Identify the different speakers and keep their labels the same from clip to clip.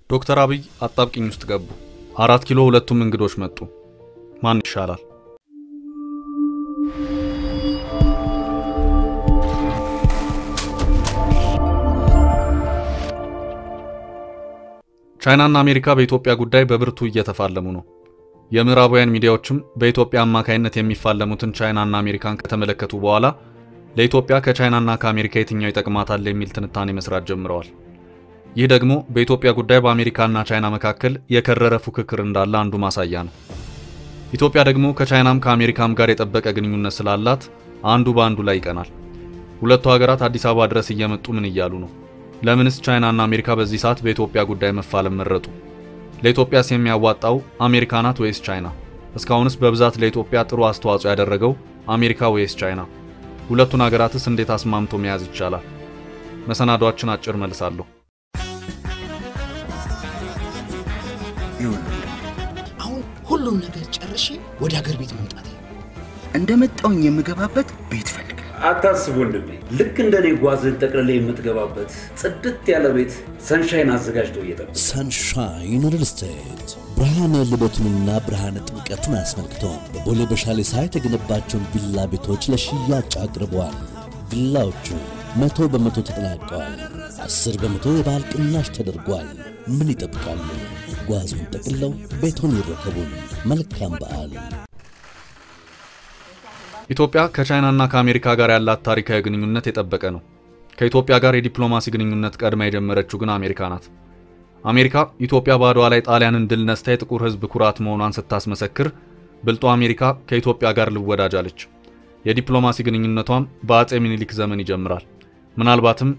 Speaker 1: ዶክተር አብይ አጣብቂኝ ውስጥ ገቡ። አራት ኪሎ ሁለቱም እንግዶች መጡ። ማን ይሻላል? ቻይናና አሜሪካ በኢትዮጵያ ጉዳይ በብርቱ እየተፋለሙ ነው። የምዕራባውያን ሚዲያዎችም በኢትዮጵያ አማካይነት የሚፋለሙትን ቻይናና አሜሪካን ከተመለከቱ በኋላ ለኢትዮጵያ ከቻይናና ከአሜሪካ የትኛው ይጠቅማታል የሚል ትንታኔ መስራት ጀምረዋል። ይህ ደግሞ በኢትዮጵያ ጉዳይ በአሜሪካና ቻይና መካከል የከረረ ፉክክር እንዳለ አንዱ ማሳያ ነው። ኢትዮጵያ ደግሞ ከቻይናም ከአሜሪካም ጋር የጠበቀ ግንኙነት ስላላት አንዱ በአንዱ ላይ ይቀናል። ሁለቱ ሀገራት አዲስ አበባ ድረስ እየመጡ ምን እያሉ ነው? ለምንስ ቻይናና አሜሪካ በዚህ ሰዓት በኢትዮጵያ ጉዳይ መፋለም መረጡ? ለኢትዮጵያስ የሚያዋጣው አሜሪካ ናት ወይስ ቻይና? እስካሁንስ በብዛት ለኢትዮጵያ ጥሩ አስተዋጽኦ ያደረገው አሜሪካ ወይስ ቻይና? ሁለቱን ሀገራትስ እንዴት አስማምቶ መያዝ ይቻላል? መሰናዷችን አጭር መልሳለሁ።
Speaker 2: አሁን ሁሉም ነገር ጨርሼ ወደ ሀገር ቤት መምጣት
Speaker 3: እንደመጣውኝ የምገባበት ቤት ፈልግ።
Speaker 4: አታስብ ወንድሜ፣ ልክ እንደ እኔ ጓዝን ጠቅልላ የምትገባበት ጽድት ያለ ቤት ሰንሻይን አዘጋጅቶ እየጠበቀ
Speaker 5: ሰንሻይን ሪል ስቴት ብርሃነ ልደቱንና ብርሃነ ጥምቀትን አስመልክቶ በቦሌ በሻሌ ሳይት የገነባቸውን ቪላ ቤቶች ለሽያጭ አቅርበዋል። ቪላዎቹ መቶ በመቶ ተጠናቀዋል። አስር በመቶ የበዓል ቅናሽ ተደርጓል። ምን ይጠብቃሉ? ጓዙን ጠቅልለው ቤቱን ይረከቡን። መልካም በዓል።
Speaker 1: ኢትዮጵያ ከቻይናና ከአሜሪካ ጋር ያላት ታሪካዊ ግንኙነት የጠበቀ ነው። ከኢትዮጵያ ጋር የዲፕሎማሲ ግንኙነት ቀድማ የጀመረችው ግን አሜሪካ ናት። አሜሪካ ኢትዮጵያ በአድዋ ላይ ጣሊያንን ድል ነስታ የጥቁር ሕዝብ ኩራት መሆኗን ስታስመሰክር፣ ብልጧ አሜሪካ ከኢትዮጵያ ጋር ልወዳጅ አለች። የዲፕሎማሲ ግንኙነቷም በአጼ ሚኒሊክ ዘመን ይጀምራል። ምናልባትም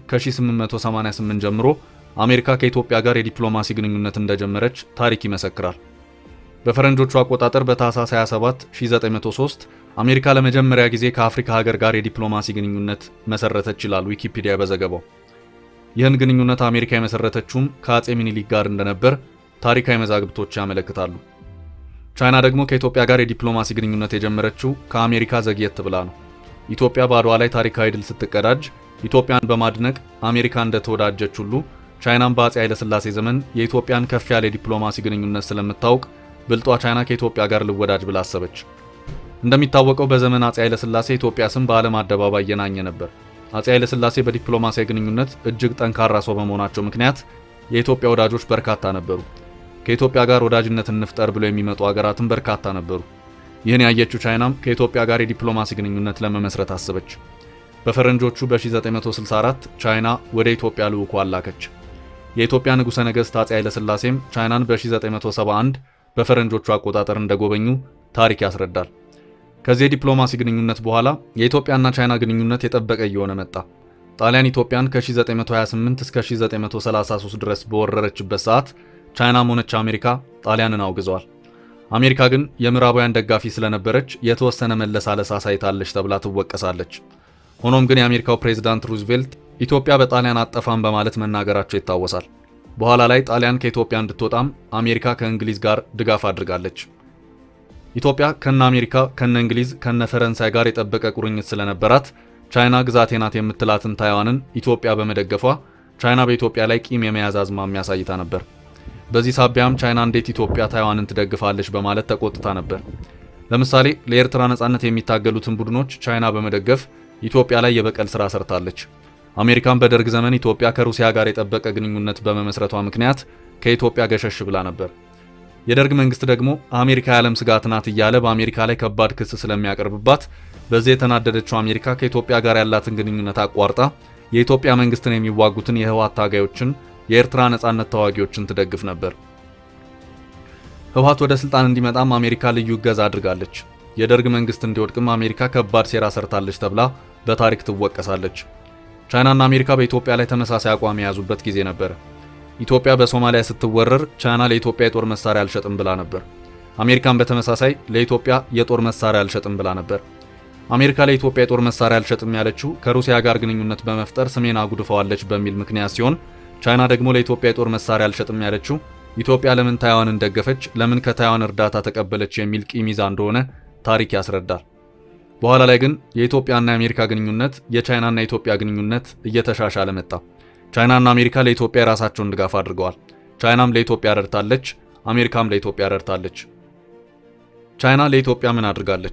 Speaker 1: ከ1888 ጀምሮ አሜሪካ ከኢትዮጵያ ጋር የዲፕሎማሲ ግንኙነት እንደጀመረች ታሪክ ይመሰክራል። በፈረንጆቹ አቆጣጠር በታህሳስ 27 1903 አሜሪካ ለመጀመሪያ ጊዜ ከአፍሪካ ሀገር ጋር የዲፕሎማሲ ግንኙነት መሰረተች ይላል ዊኪፒዲያ በዘገባው። ይህን ግንኙነት አሜሪካ የመሰረተችውም ከአጼ ሚኒሊክ ጋር እንደነበር ታሪካዊ መዛግብቶች ያመለክታሉ። ቻይና ደግሞ ከኢትዮጵያ ጋር የዲፕሎማሲ ግንኙነት የጀመረችው ከአሜሪካ ዘግየት ብላ ነው። ኢትዮጵያ በአድዋ ላይ ታሪካዊ ድል ስትቀዳጅ ኢትዮጵያን በማድነቅ አሜሪካ እንደተወዳጀች ሁሉ ቻይናም በአጼ ኃይለሥላሴ ዘመን የኢትዮጵያን ከፍ ያለ የዲፕሎማሲ ግንኙነት ስለምታውቅ ብልጧ ቻይና ከኢትዮጵያ ጋር ልወዳጅ ብላ አሰበች። እንደሚታወቀው በዘመን አጼ ኃይለሥላሴ ኢትዮጵያ ስም በዓለም አደባባይ የናኘ ነበር። አጼ ኃይለሥላሴ በዲፕሎማሲያዊ ግንኙነት እጅግ ጠንካራ ሰው በመሆናቸው ምክንያት የኢትዮጵያ ወዳጆች በርካታ ነበሩ። ከኢትዮጵያ ጋር ወዳጅነት እንፍጠር ብለው የሚመጡ ሀገራትም በርካታ ነበሩ። ይህን ያየችው ቻይናም ከኢትዮጵያ ጋር የዲፕሎማሲ ግንኙነት ለመመስረት አሰበች። በፈረንጆቹ በ1964 ቻይና ወደ ኢትዮጵያ ልዑክ አላከች። የኢትዮጵያ ንጉሠ ነገሥት አጼ ኃይለሥላሴም ቻይናን በ1971 በፈረንጆቹ አቆጣጠር እንደጎበኙ ታሪክ ያስረዳል። ከዚህ የዲፕሎማሲ ግንኙነት በኋላ የኢትዮጵያና ቻይና ግንኙነት የጠበቀ እየሆነ መጣ። ጣሊያን ኢትዮጵያን ከ1928 እስከ 1933 ድረስ በወረረችበት ሰዓት ቻይናም ሆነች አሜሪካ ጣሊያንን አውግዘዋል። አሜሪካ ግን የምዕራባውያን ደጋፊ ስለነበረች የተወሰነ መለሳለስ አሳይታለች ተብላ ትወቀሳለች። ሆኖም ግን የአሜሪካው ፕሬዝዳንት ሩዝቬልት ኢትዮጵያ በጣሊያን አጠፋም በማለት መናገራቸው ይታወሳል። በኋላ ላይ ጣሊያን ከኢትዮጵያ እንድትወጣም አሜሪካ ከእንግሊዝ ጋር ድጋፍ አድርጋለች። ኢትዮጵያ ከነ አሜሪካ ከነ እንግሊዝ ከነ ፈረንሳይ ጋር የጠበቀ ቁርኝት ስለነበራት ቻይና ግዛቴ ናት የምትላትን ታይዋንን ኢትዮጵያ በመደገፏ ቻይና በኢትዮጵያ ላይ ቂም የመያዝ አዝማሚያ አሳይታ ነበር። በዚህ ሳቢያም ቻይና እንዴት ኢትዮጵያ ታይዋንን ትደግፋለች በማለት ተቆጥታ ነበር። ለምሳሌ ለኤርትራ ነጻነት የሚታገሉትን ቡድኖች ቻይና በመደገፍ ኢትዮጵያ ላይ የበቀል ስራ ሰርታለች። አሜሪካን በደርግ ዘመን ኢትዮጵያ ከሩሲያ ጋር የጠበቀ ግንኙነት በመመስረቷ ምክንያት ከኢትዮጵያ ገሸሽ ብላ ነበር። የደርግ መንግስት ደግሞ አሜሪካ የዓለም ስጋት ናት እያለ በአሜሪካ ላይ ከባድ ክስ ስለሚያቀርብባት በዚህ የተናደደችው አሜሪካ ከኢትዮጵያ ጋር ያላትን ግንኙነት አቋርጣ የኢትዮጵያ መንግስትን የሚዋጉትን የህወሓት ታጋዮችን፣ የኤርትራ ነጻነት ተዋጊዎችን ትደግፍ ነበር። ህወሓት ወደ ስልጣን እንዲመጣም አሜሪካ ልዩ እገዛ አድርጋለች። የደርግ መንግስት እንዲወድቅም አሜሪካ ከባድ ሴራ ሰርታለች ተብላ በታሪክ ትወቀሳለች። ቻይናና አሜሪካ በኢትዮጵያ ላይ ተመሳሳይ አቋም የያዙበት ጊዜ ነበር። ኢትዮጵያ በሶማሊያ ስትወረር ቻይና ለኢትዮጵያ የጦር መሳሪያ አልሸጥም ብላ ነበር። አሜሪካን በተመሳሳይ ለኢትዮጵያ የጦር መሳሪያ አልሸጥም ብላ ነበር። አሜሪካ ለኢትዮጵያ የጦር መሳሪያ አልሸጥም ያለችው ከሩሲያ ጋር ግንኙነት በመፍጠር ስሜን አጉድፈዋለች በሚል ምክንያት ሲሆን ቻይና ደግሞ ለኢትዮጵያ የጦር መሳሪያ አልሸጥም ያለችው ኢትዮጵያ ለምን ታይዋንን ደገፈች፣ ለምን ከታይዋን እርዳታ ተቀበለች የሚል ቂም ይዛ እንደሆነ ታሪክ ያስረዳል። በኋላ ላይ ግን የኢትዮጵያና የአሜሪካ ግንኙነት የቻይናና የኢትዮጵያ ግንኙነት እየተሻሻለ መጣ። ቻይናና አሜሪካ ለኢትዮጵያ የራሳቸውን ድጋፍ አድርገዋል። ቻይናም ለኢትዮጵያ ረድታለች፣ አሜሪካም ለኢትዮጵያ ረድታለች። ቻይና ለኢትዮጵያ ምን አድርጋለች?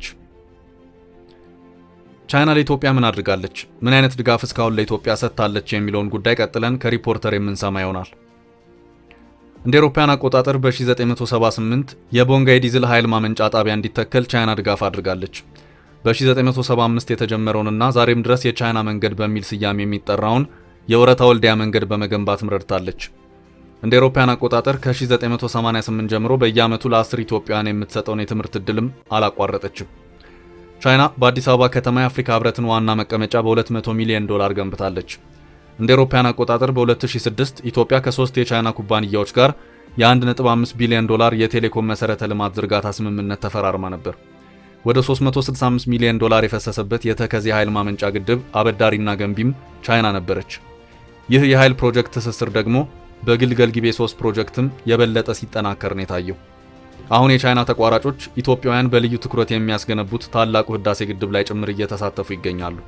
Speaker 1: ቻይና ለኢትዮጵያ ምን አድርጋለች? ምን አይነት ድጋፍ እስካሁን ለኢትዮጵያ ሰጥታለች? የሚለውን ጉዳይ ቀጥለን ከሪፖርተር የምንሰማ ይሆናል። እንደ አውሮፓውያን አቆጣጠር በ1978 የቦንጋ የዲዝል ኃይል ማመንጫ ጣቢያ እንዲተከል ቻይና ድጋፍ አድርጋለች። በ1975 የተጀመረውንና ዛሬም ድረስ የቻይና መንገድ በሚል ስያሜ የሚጠራውን የወረታ ወልዲያ መንገድ በመገንባት ረድታለች። እንደ አውሮፓውያን አቆጣጠር ከ1988 ጀምሮ በየዓመቱ ለ10 ኢትዮጵያውያን የምትሰጠውን የትምህርት ዕድልም አላቋረጠችም። ቻይና በአዲስ አበባ ከተማ የአፍሪካ ህብረትን ዋና መቀመጫ በ200 ሚሊዮን ዶላር ገንብታለች። እንደ አውሮፓውያን አቆጣጠር በ2006 ኢትዮጵያ ከሶስት የቻይና ኩባንያዎች ጋር የ1.5 ቢሊዮን ዶላር የቴሌኮም መሰረተ ልማት ዝርጋታ ስምምነት ተፈራርማ ነበር። ወደ 365 ሚሊዮን ዶላር የፈሰሰበት የተከዜ ኃይል ማመንጫ ግድብ አበዳሪና ገንቢም ቻይና ነበረች። ይህ የኃይል ፕሮጀክት ትስስር ደግሞ በግልገል ጊቤ 3 ፕሮጀክትም የበለጠ ሲጠናከር ነው የታየው። አሁን የቻይና ተቋራጮች ኢትዮጵያውያን በልዩ ትኩረት የሚያስገነቡት ታላቁ ህዳሴ ግድብ ላይ ጭምር እየተሳተፉ ይገኛሉ።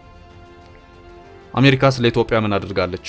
Speaker 1: አሜሪካስ ለኢትዮጵያ ምን አድርጋለች?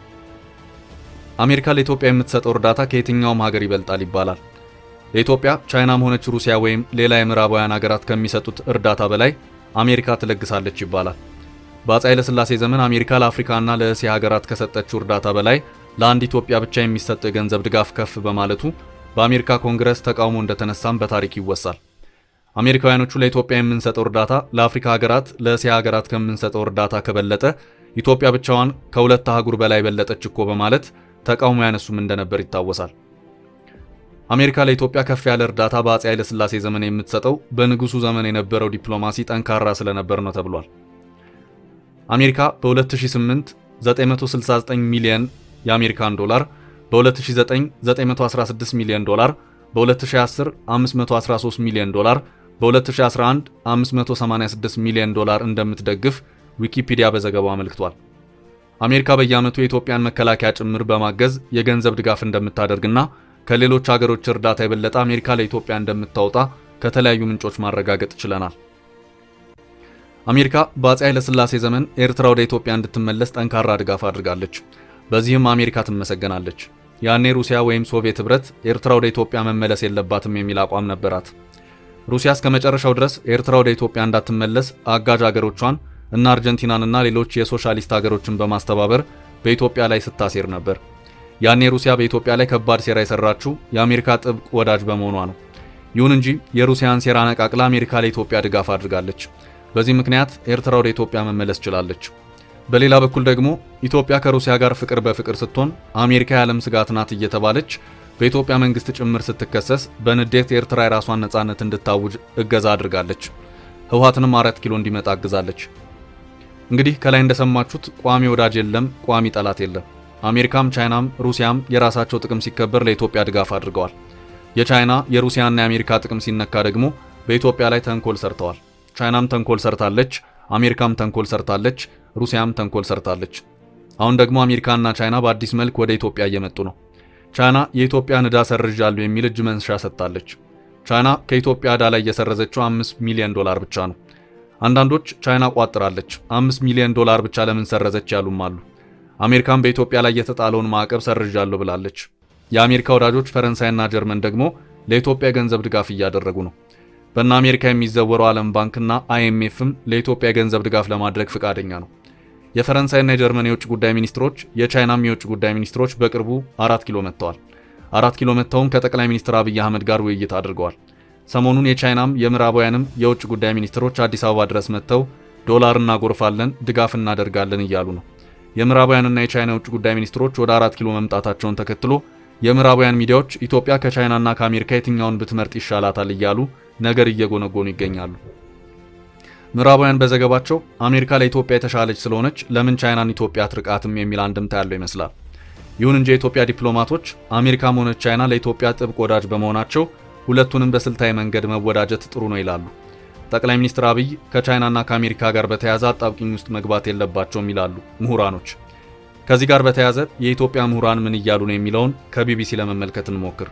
Speaker 1: አሜሪካ ለኢትዮጵያ የምትሰጠው እርዳታ ከየትኛውም ሀገር ይበልጣል ይባላል። ለኢትዮጵያ ቻይናም ሆነች ሩሲያ ወይም ሌላ የምዕራባውያን ሀገራት ከሚሰጡት እርዳታ በላይ አሜሪካ ትለግሳለች ይባላል። በአፄ ኃይለሥላሴ ዘመን አሜሪካ ለአፍሪካና ለእስያ ሀገራት ከሰጠችው እርዳታ በላይ ለአንድ ኢትዮጵያ ብቻ የሚሰጠው የገንዘብ ድጋፍ ከፍ በማለቱ በአሜሪካ ኮንግረስ ተቃውሞ እንደተነሳም በታሪክ ይወሳል። አሜሪካውያኖቹ ለኢትዮጵያ የምንሰጠው እርዳታ ለአፍሪካ ሀገራት፣ ለእስያ ሀገራት ከምንሰጠው እርዳታ ከበለጠ ኢትዮጵያ ብቻዋን ከሁለት አህጉር በላይ በለጠች እኮ በማለት ተቃውሞ ያነሱም እንደነበር ይታወሳል። አሜሪካ ለኢትዮጵያ ከፍ ያለ እርዳታ በአፄ ኃይለሥላሴ ዘመን የምትሰጠው በንጉሱ ዘመን የነበረው ዲፕሎማሲ ጠንካራ ስለነበር ነው ተብሏል። አሜሪካ በ2008 969 ሚሊዮን የአሜሪካን ዶላር በ2009 916 ሚሊዮን ዶላር በ2010 513 ሚሊዮን ዶላር በ2011 586 ሚሊዮን ዶላር እንደምትደግፍ ዊኪፒዲያ በዘገባው አመልክቷል። አሜሪካ በየዓመቱ የኢትዮጵያን መከላከያ ጭምር በማገዝ የገንዘብ ድጋፍ እንደምታደርግና ከሌሎች ሀገሮች እርዳታ የበለጠ አሜሪካ ለኢትዮጵያ እንደምታወጣ ከተለያዩ ምንጮች ማረጋገጥ ችለናል። አሜሪካ በአፄ ኃይለሥላሴ ዘመን ኤርትራ ወደ ኢትዮጵያ እንድትመለስ ጠንካራ ድጋፍ አድርጋለች። በዚህም አሜሪካ ትመሰገናለች። ያኔ ሩሲያ ወይም ሶቪየት ኅብረት ኤርትራ ወደ ኢትዮጵያ መመለስ የለባትም የሚል አቋም ነበራት። ሩሲያ እስከ መጨረሻው ድረስ ኤርትራ ወደ ኢትዮጵያ እንዳትመለስ አጋዥ አገሮቿን እና አርጀንቲናንና ሌሎች የሶሻሊስት ሀገሮችን በማስተባበር በኢትዮጵያ ላይ ስታሴር ነበር። ያኔ ሩሲያ በኢትዮጵያ ላይ ከባድ ሴራ የሰራችው የአሜሪካ ጥብቅ ወዳጅ በመሆኗ ነው። ይሁን እንጂ የሩሲያን ሴራ ነቃቅላ አሜሪካ ለኢትዮጵያ ድጋፍ አድርጋለች። በዚህ ምክንያት ኤርትራ ወደ ኢትዮጵያ መመለስ ችላለች። በሌላ በኩል ደግሞ ኢትዮጵያ ከሩሲያ ጋር ፍቅር በፍቅር ስትሆን አሜሪካ የዓለም ስጋት ናት እየተባለች በኢትዮጵያ መንግስት ጭምር ስትከሰስ በንዴት ኤርትራ የራሷን ነጻነት እንድታውጅ እገዛ አድርጋለች። ህወሓትንም አራት ኪሎ እንዲመጣ አግዛለች። እንግዲህ ከላይ እንደሰማችሁት ቋሚ ወዳጅ የለም፣ ቋሚ ጠላት የለም። አሜሪካም ቻይናም ሩሲያም የራሳቸው ጥቅም ሲከበር ለኢትዮጵያ ድጋፍ አድርገዋል። የቻይና የሩሲያና የአሜሪካ ጥቅም ሲነካ ደግሞ በኢትዮጵያ ላይ ተንኮል ሰርተዋል። ቻይናም ተንኮል ሰርታለች፣ አሜሪካም ተንኮል ሰርታለች፣ ሩሲያም ተንኮል ሰርታለች። አሁን ደግሞ አሜሪካና ቻይና በአዲስ መልክ ወደ ኢትዮጵያ እየመጡ ነው። ቻይና የኢትዮጵያን ዕዳ ሰርዣለሁ የሚል እጅ መንሻ ሰጥታለች። ቻይና ከኢትዮጵያ ዕዳ ላይ እየሰረዘችው 5 ሚሊዮን ዶላር ብቻ ነው። አንዳንዶች ቻይና ቋጥራለች፣ 5 ሚሊዮን ዶላር ብቻ ለምን ሰረዘች ያሉም አሉ። አሜሪካን በኢትዮጵያ ላይ የተጣለውን ማዕቀብ ሰርዣለሁ ብላለች። የአሜሪካ ወዳጆች ፈረንሳይና ጀርመን ደግሞ ለኢትዮጵያ የገንዘብ ድጋፍ እያደረጉ ነው። በእነ አሜሪካ የሚዘወረው ዓለም ባንክና አይኤምኤፍም ለኢትዮጵያ የገንዘብ ድጋፍ ለማድረግ ፈቃደኛ ነው። የፈረንሳይና የጀርመን የውጭ ጉዳይ ሚኒስትሮች፣ የቻይናም የውጭ ጉዳይ ሚኒስትሮች በቅርቡ አራት ኪሎ መጥተዋል። አራት ኪሎ መጥተውም ከጠቅላይ ሚኒስትር አብይ አህመድ ጋር ውይይት አድርገዋል። ሰሞኑን የቻይናም የምዕራባውያንም የውጭ ጉዳይ ሚኒስትሮች አዲስ አበባ ድረስ መጥተው ዶላር እናጎርፋለን፣ ድጋፍ እናደርጋለን እያሉ ነው። የምዕራባውያንና የቻይና የውጭ ጉዳይ ሚኒስትሮች ወደ አራት ኪሎ መምጣታቸውን ተከትሎ የምዕራባውያን ሚዲያዎች ኢትዮጵያ ከቻይናና ከአሜሪካ የትኛውን ብትመርጥ ይሻላታል እያሉ ነገር እየጎነጎኑ ይገኛሉ። ምዕራባውያን በዘገባቸው አሜሪካ ለኢትዮጵያ የተሻለች ስለሆነች ለምን ቻይናን ኢትዮጵያ አትርቃትም የሚል አንድምታ ያለው ይመስላል። ይሁን እንጂ የኢትዮጵያ ዲፕሎማቶች አሜሪካም ሆነች ቻይና ለኢትዮጵያ ጥብቅ ወዳጅ በመሆናቸው ሁለቱንም በስልታዊ መንገድ መወዳጀት ጥሩ ነው ይላሉ። ጠቅላይ ሚኒስትር አብይ ከቻይናና ከአሜሪካ ጋር በተያያዘ አጣብቂኝ ውስጥ መግባት የለባቸውም ይላሉ ምሁራኖች። ከዚህ ጋር በተያያዘ የኢትዮጵያ ምሁራን ምን እያሉ ነው የሚለውን ከቢቢሲ ለመመልከት እንሞክር።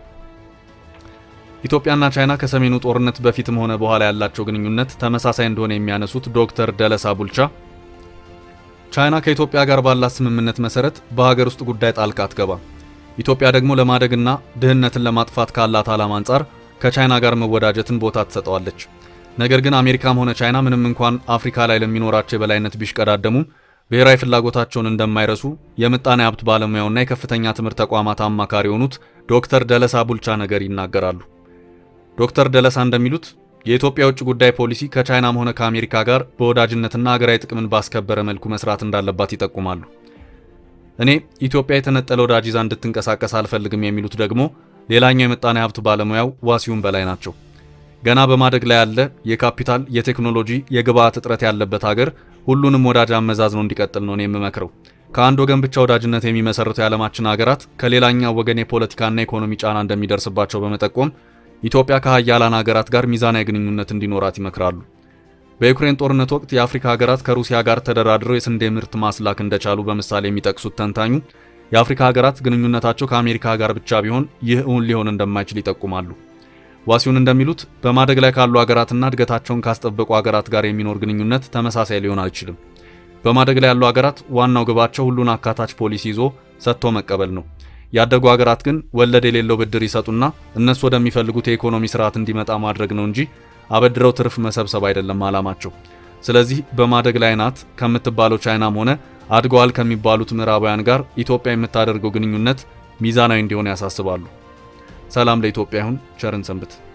Speaker 1: ኢትዮጵያና ቻይና ከሰሜኑ ጦርነት በፊትም ሆነ በኋላ ያላቸው ግንኙነት ተመሳሳይ እንደሆነ የሚያነሱት ዶክተር ደለሳ ቡልቻ ቻይና ከኢትዮጵያ ጋር ባላት ስምምነት መሰረት በሀገር ውስጥ ጉዳይ ጣልቃ አትገባም። ኢትዮጵያ ደግሞ ለማደግና ድህነትን ለማጥፋት ካላት ዓላማ አንጻር ከቻይና ጋር መወዳጀትን ቦታ ትሰጠዋለች። ነገር ግን አሜሪካም ሆነ ቻይና ምንም እንኳን አፍሪካ ላይ ለሚኖራቸው የበላይነት ቢሽቀዳደሙም ብሔራዊ ፍላጎታቸውን እንደማይረሱ የምጣኔ ሀብት ባለሙያውና የከፍተኛ ትምህርት ተቋማት አማካሪ የሆኑት ዶክተር ደለሳ ቡልቻ ነገር ይናገራሉ። ዶክተር ደለሳ እንደሚሉት የኢትዮጵያ የውጭ ጉዳይ ፖሊሲ ከቻይናም ሆነ ከአሜሪካ ጋር በወዳጅነትና ሀገራዊ ጥቅምን ባስከበረ መልኩ መስራት እንዳለባት ይጠቁማሉ። እኔ ኢትዮጵያ የተነጠለ ወዳጅ ይዛ እንድትንቀሳቀስ አልፈልግም የሚሉት ደግሞ ሌላኛው የምጣኔ ሀብት ባለሙያው ዋሲሁን በላይ ናቸው። ገና በማደግ ላይ ያለ የካፒታል፣ የቴክኖሎጂ፣ የግብአት እጥረት ያለበት ሀገር ሁሉንም ወዳጅ አመዛዝኖ እንዲቀጥል ነው እኔ የምመክረው። ከአንድ ወገን ብቻ ወዳጅነት የሚመሰርቱ የዓለማችን ሀገራት ከሌላኛው ወገን የፖለቲካና ኢኮኖሚ ጫና እንደሚደርስባቸው በመጠቆም ኢትዮጵያ ከሀያላን ሀገራት ጋር ሚዛናዊ ግንኙነት እንዲኖራት ይመክራሉ። በዩክሬን ጦርነት ወቅት የአፍሪካ ሀገራት ከሩሲያ ጋር ተደራድረው የስንዴ ምርት ማስላክ እንደቻሉ በምሳሌ የሚጠቅሱት ተንታኙ የአፍሪካ ሀገራት ግንኙነታቸው ከአሜሪካ ጋር ብቻ ቢሆን ይህ እውን ሊሆን እንደማይችል ይጠቁማሉ። ዋሲሁን እንደሚሉት በማደግ ላይ ካሉ ሀገራትና እድገታቸውን ካስጠበቁ ሀገራት ጋር የሚኖር ግንኙነት ተመሳሳይ ሊሆን አይችልም። በማደግ ላይ ያሉ ሀገራት ዋናው ግባቸው ሁሉን አካታች ፖሊሲ ይዞ ሰጥቶ መቀበል ነው። ያደጉ ሀገራት ግን ወለድ የሌለው ብድር ይሰጡና እነሱ ወደሚፈልጉት የኢኮኖሚ ስርዓት እንዲመጣ ማድረግ ነው እንጂ አበድረው ትርፍ መሰብሰብ አይደለም ዓላማቸው። ስለዚህ በማደግ ላይ ናት ከምትባለው ቻይናም ሆነ አድገዋል ከሚባሉት ምዕራባውያን ጋር ኢትዮጵያ የምታደርገው ግንኙነት ሚዛናዊ እንዲሆን ያሳስባሉ። ሰላም ለኢትዮጵያ ይሁን። ቸርን ሰንብት።